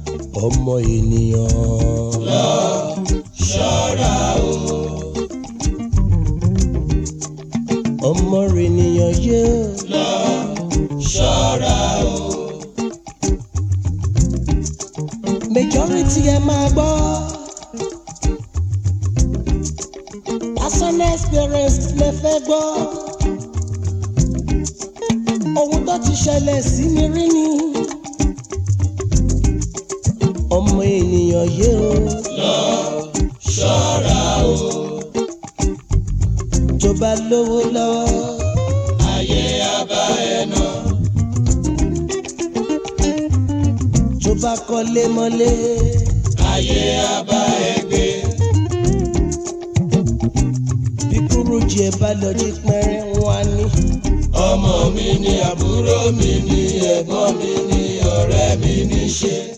ọmọ ènìyàn. lọ ṣọ́ra o. ọmọ ènìyàn yóò. lọ ṣọ́ra o. majority ẹ máa gbọ́. personal experience lè fẹ́ gbọ́. ohun tó ti ṣẹlẹ̀ sí mi rí ni. ọmọ ènìyàn yóò. lọ ṣọ́ra o. tó bá lówó lọ́wọ́. ayé abá ẹ nà. tó bá kọ́lé mọ́lé. ayé abá ẹ gbé. bí kúrú jẹ bá lọ jí pẹ́rẹ́ wọn á ní. ọmọ mi ni àbúrò mi ni ẹ̀gbọ́n mi ni ọ̀rẹ́ mi ní ṣe.